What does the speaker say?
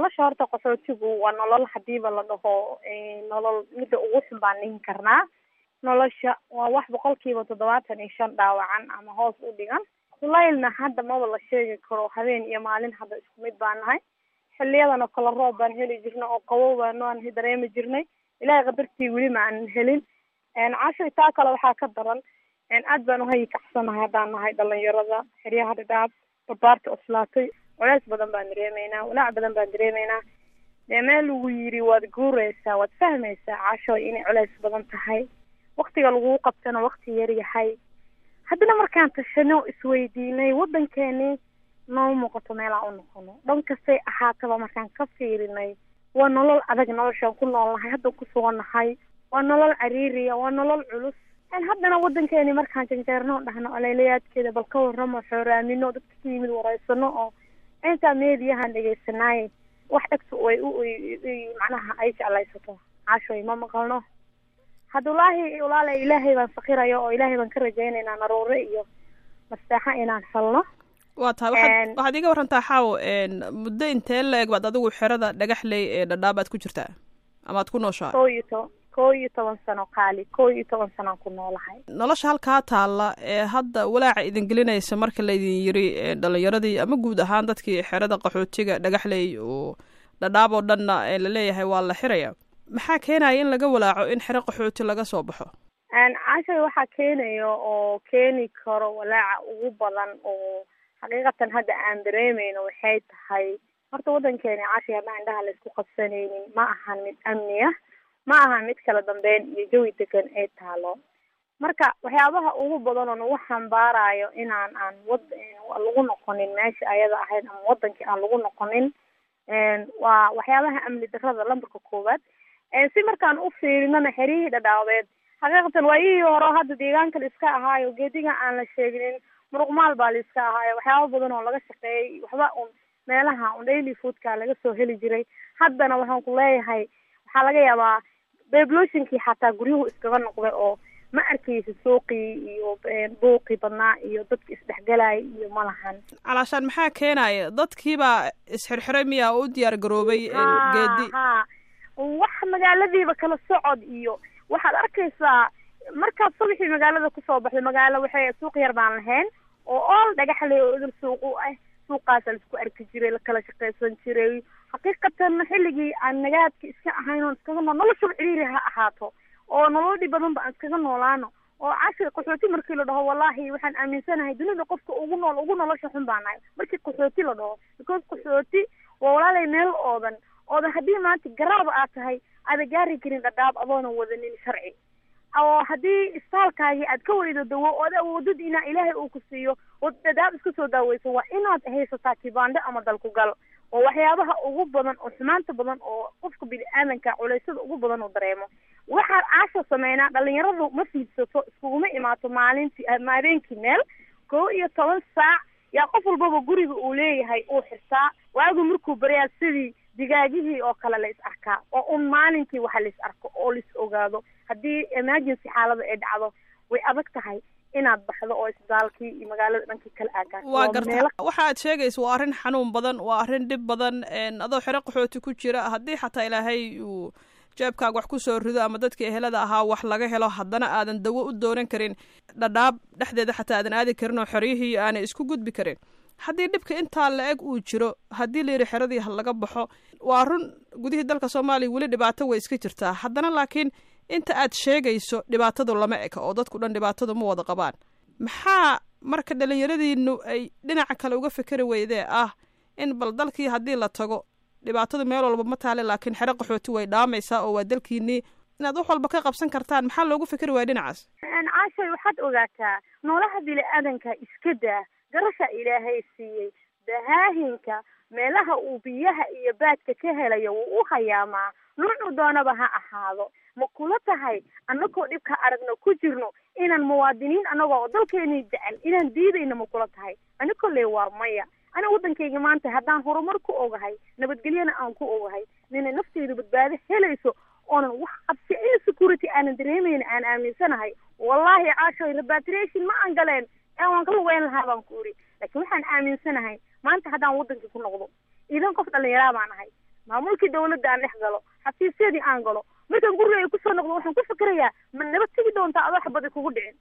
nolosha horta qaxootigu waa nolol hadiiba la dhaho nolol midda ugu xun baan dhihin karnaa nolosha waa wax boqolkiiba toddobaatan iyo shan dhaawacan ama hoos u dhigan kulaylna hadda maba la sheegi karo habeen iyo maalin hadda isku mid baan nahay xiliyadan oo kale roob baan heli jirnay oo qabow baan aan dareemi jirnay ilaahay qadartii weli ma aanan helin cashay taa kale waxaa ka daran aad baan uhayi kacsanahay haddaan nahay dhalinyarada xeryaha dhadhaab barbaarta oslaatay culays badan baan dareemeynaa walaac badan baan dareemeynaa dee meel lagu yiri waad guureysaa waad fahmaysaa cashoy inay culays badan tahay waktiga laguu qabtana wakti yar yahay haddana markaan tashano isweydiinay waddankeeni noo muuqato meelaa u noqono dhan kastay ahaataba markaan ka fiirinay waa nolol adag noloshaan ku nool nahay hadda ku sugannahay waa nolol cariiriya waa nolol culus haddana waddankeeni markaan janjeerno dhahno aleylayaadkeeda bal ka warramo xooraamino dadka ka yimid waraysano oo intaa meediyahan dhegeysanaaye wax dhegta way u macnaha ay jeclaysato cashoy ma maqalno hadda walaahi walaala ilaahay baan fakiraya oo ilaahay baan ka rajaynaynaa naruure iyo mastaaxa inaan helno waa tahay waxaad waxaad iga warantaa xaaw muddo intee la-eg baad adigu xerada dhagaxley ee dhadhaabaad ku jirtaa ama ad ku nooshaa koo iyo to koo iyo toban sano qaali koo iyo toban sanaan ku noolahay nolosha halkaa taalla ee hadda walaaca idin gelinaysa marka laydin yiri dhalinyaradii ama guud ahaan dadkii xerada qaxootiga dhagaxley oo dhadhaab oo dhanna laleeyahay waa la xiraya maxaa keenaya in laga walaaco in xero qaxooti laga soo baxo cashay waxaa keenayo oo keeni karo walaaca ugu badan oo xaqiiqatan hadda aan dareemeyno waxay tahay horta waddankeeni cashay haddaan indhaha laysku qabsanaynin ma ahan mid amniya ma ahan mid kala dambeyn iyo jawi degan ay taalo marka waxyaabaha ugu badan oo nagu xambaarayo inaan aan wad lagu noqonin meesha ayada ahayd ama wadankii aan lagu noqonin waa waxyaabaha amni darrada lambarka koowaad si markaan u fiirinana xeryihii dhadhaabeed xaqiiqatan waayihii hore hadda deegaanka la iska ahaayo geediga aan la sheeginin muruqmaal baa la iska ahaayo waxyaaba badan oo laga shaqeeyay waxba un meelaha un daily foodka laga soo heli jiray haddana waxaan ku leeyahay waxaa laga yaabaa bebloshinkii xataa guryuhu iskaga noqday oo ma arkaysa suuqii iyo buuqii badnaa iyo dadka isdhexgalaya iyo malahan calaashaan maxaa keenaya dadkiibaa isxirxiray miyaa u diyaar garoobay geedi ha wax magaaladiiba kala socod iyo waxaad arkaysaa markaad subaxii magaalada kusoo baxday magaalo waxay suuq yar baan lahayn oo ool dhagaxley oo idil suuq u ah suuqaasa laisku arki jiray lakala shaqaysan jiray xaqiiqatan xilligii aan nagaadka iska ahayn oon iskaga nool noloshaba ciriiri ha ahaato oo nolol badan ba aan iskaga noolaano oo cashi qaxooti markii la dhaho wallahi waxaan aaminsanahay dunida qofka ugu nool ugu nolosha xun baa nahay markii qaxooti la dhaho because qaxooti waa walaalay meel oodan oodan haddii maanta garaaba aad tahay aada gaari karin dhadhaab adoona wadanin sharci oo haddii istaalkaagii aad ka weydo dawo ood awoodad inaa ilaahay uu ku siiyo oo dhadhaab iska soo daaweyso waa inaad haysataa kibaandho ama dalkugal oo waxyaabaha ugu badan oo xumaanta badan oo qofka bini-aadanka culaysada ugu badan uu dareemo waxaan caasha sameynaa dhalinyaradu ma fiidsato iskuguma imaato maalintii habeenkii meel koo iyo toban saac yaa qof walbaba guriga uu leeyahay uu xirtaa waagu markuu baryaa sidii digaagihii oo kale la is arkaa oo un maalinkii waxa la is arko oo lais ogaado haddii emergency xaalada ay dhacdo way adag tahay inaad baxdo oo isbitaalkii iyo magaalada dhankii kala aagaan waa garta waxa aad sheegaysa waa arrin xanuun badan waa arrin dhib badan adoo xero qaxooti ku jira haddii xataa ilaahay uu jeebkaaga wax ku soo rido ama dadkii ehelada ahaa wax laga helo haddana aadan dawo u doonan karin dhadhaab dhexdeeda xataa aadan aadi karin oo xeryihii aanay isku gudbi karin haddii dhibka intaa la eg uu jiro haddii la yidhi xeradii ha laga baxo waa run gudihii dalka soomaaliya weli dhibaato way iska jirtaa haddana laakiin inta aad sheegayso dhibaatadu lama eka oo dadku dhan dhibaatadu ma wada qabaan maxaa marka dhalinyaradiinu ay dhinaca kale uga fikeri weydee ah in bal dalkii haddii la tago dhibaatadu meel walba ma taale laakiin xero qaxooti way dhaamaysaa oo waa dalkiinii inaad wax walba ka qabsan kartaan maxaa loogu fikeri waaya dhinacaas caashay waxaad ogaataa noolaha bini-aadanka iska daa garasha ilaahay siiyey dahaahinka meelaha uu biyaha iyo baadka ka helayo wuu u hayaamaa nuucu doonaba ha ahaado ma kula tahay annagoo dhibka aragno ku jirno inaan muwaadiniin annagoo dalkeenii jecel inaan diidayno ma kula tahay ani kolley waa maya ana waddankayga maanta haddaan horumar ku ogahay nabadgelyana aan ku ogahay nina nafteedu badbaado helayso oonan wax qabsi in security aanan dareemayna aan aaminsanahay wallahi caashoy repatriation ma aan galeen ee waan ka lugeyn lahaa baan ku iri laakiin waxaan aaminsanahay maanta haddaan waddankii ku noqdo idan qof dhalinyaraa baan ahay maamulkii dawladda aan dhex galo xafiisyadii aan galo markaan guriga kusoo noqdo waxaan ku fikirayaa ma nabad tegi doontaa adoo xabadi kugu dhicin